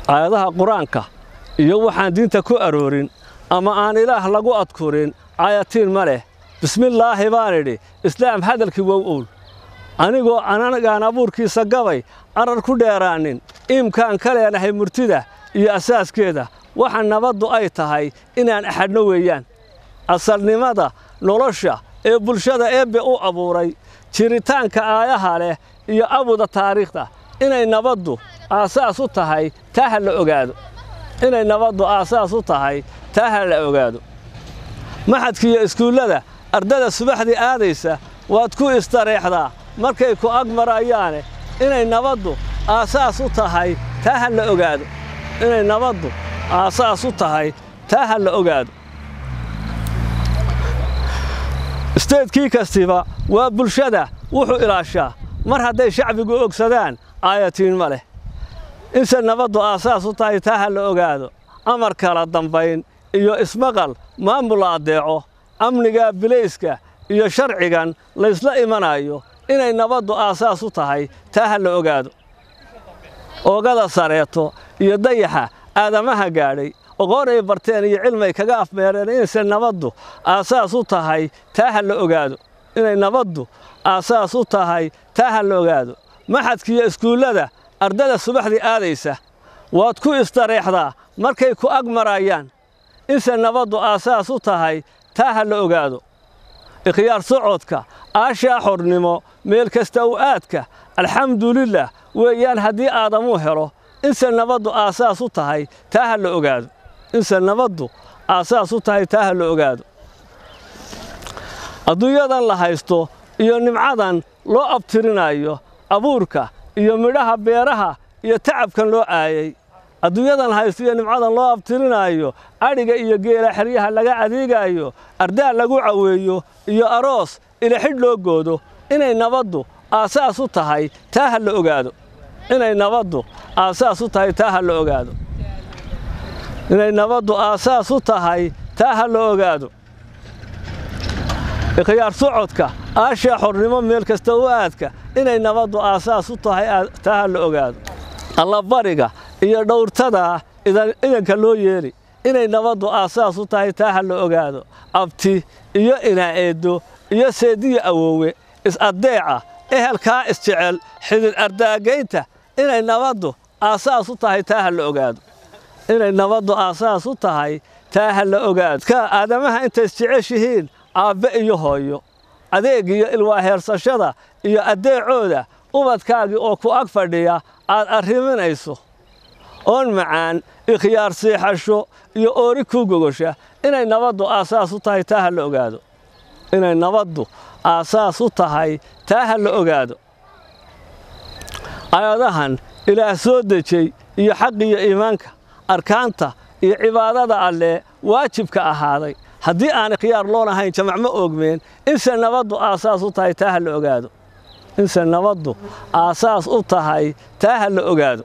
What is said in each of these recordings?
aayadaha qur-aanka iyo waxaan diinta ku aroorin ama aan ilaah lagu adkurin caayatiin ma leh bismillaahi baan idhi islaam hadalkii wow owl anigoo anagaan abuurkiisa gabay carar ku dheeraanin iimkaan ka leenahay murtida iyo asaaskeeda waxa nabaddu ay tahay inaan axadno weeyaan asalnimada nolosha ee bulshada eebbe u abuuray jiritaanka aayaha leh iyo abuda taariikhda inay nabaddu aasaas u tahay taa ha la ogaado inay nabaddu aasaas u tahay taa ha la ogaado maxadkiiyo iskuullada ardada subaxdii aadaysa waad ku istareexdaa markay ku ag marayaane inay nabaddu aasaas u tahay taa ha la ogaado inay nabaddu aasaas u tahay taa ha la ogaado isteedkii kastiba waa bulshada wuxuu ilaashaa mar hadday shacbigu ogsadaan aayatiin ma leh inse nabaddu aasaas u tahay taa ha la ogaado amar kala dambayn iyo ismaqal maamul la addeeco amniga bilayska iyo sharcigan laysla imanayo inay nabaddu aasaas u tahay taa ha la ogaado oogada sareeto iyo dayaxa aadamaha gaadhay oqoonay barteen iyo cilmay kaga afmeereen inayse nabaddu aasaas u tahay taa ha la ogaado inay nabaddu aasaas u tahay taa ha la ogaado maxadkiiyo iskuullada ardada subaxdii aadaysa waad ku istareexdaa markay ku ag marayaan inse nabaddu aasaas u tahay taa ha la ogaado ikhyaar socodka aashaa xornimo meel kasta u aadka alxamdulilah weeyaan haddii aadamuu helo inse nabaddu aasaas u tahay taa ha la ogaado inse nabaddu aasaas u tahay taa ha la ogaado adduunyadan la haysto iyo nimcadan loo abtirinayo abuurka iyo midhaha beeraha iyo tacabkan loo aayay adduunyadan haysto iyo nimcadan loo abtirinaayo adhiga iyo geela xeryaha laga adeegaayo ardaa lagu caweeyo iyo aroos ilaxidh loo goodo inay nabaddu aasaas u tahay taa ha la ogaado inay nabaddu aasaas u tahay taa ha la ogaado inay nabaddu aasaas u tahay taa ha la ogaado ikhyaar socodka aashaa xornimo meel kasta u aadka inay nabaddu aasaas u tahay taa ha la ogaado allabariga iyo dhowrtada idanka loo yeeli inay nabaddu aasaas u tahay taa ha la ogaado abti iyo inaa-eeddo iyo seediya awoowe is-addeeca ehelkaa isjecel xidid ardaagaynta inay nabaddu aasaas u tahay taa ha la ogaado inay nabaddu aasaas u tahay taa ha la ogaado ka aadamaha intay isjeceshihiin aabbe iyo hooyo adeeg iyo ilwaaheersashada iyo addeecooda ubadkaagii oo ku ag fadhiya aad arriminayso oon macaan ikhyaar siixasho iyo oori kuu gogosha inay nabaddu aasaas u tahay taa ha la ogaado inay nabaddu aasaas u tahay taa ha la ogaado aayadahan ilaah soo dejey iyo xaqiyo iimaanka arkaanta iyo cibaadada allee waajibka ahaaday haddii aan ikhyaar loonahayn jamac ma oogmeen inse nabaddu aasaas u tahay taa ha la ogaado inse nabaddu aasaas u tahay taa ha la ogaado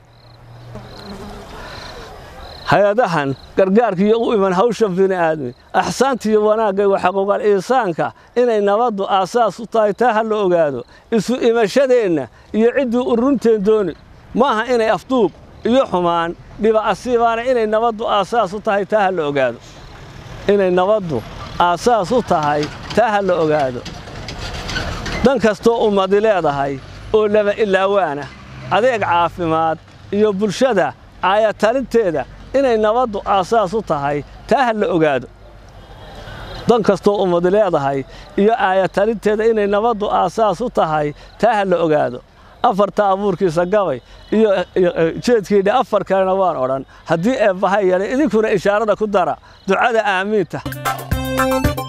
hay-adahan gargaarkiiyo u iman hawsha bini'aadmi axsaantiiyo wanaagga wa xaquuqal iisaanka inay nabaddu aasaas u tahay taa ha la ogaado isu imashadeenna iyo ciddii u runteen dooni maaha inay afduub iyo xumaan dhiba asiibaana inay nabaddu aasaas u tahay taa ha la ogaado inay nabaddu aasaas u tahay taa ha la ogaado dan kastoo ummadi leedahay oo laba ilaawaana adeeg caafimaad iyo bulshada caayatalinteeda inay nabaddu aasaas u tahay taa ha la ogaado dan kastoo ummadi leedahay iyo aayatalinteeda inay nabaddu aasaas u tahay taa ha la ogaado afarta abuurkiisa gabay iyo jeedkiidhi afar kalena waan odhan haddii eebbaha yeelay idinkuna ishaarada ku dara ducada aamiinta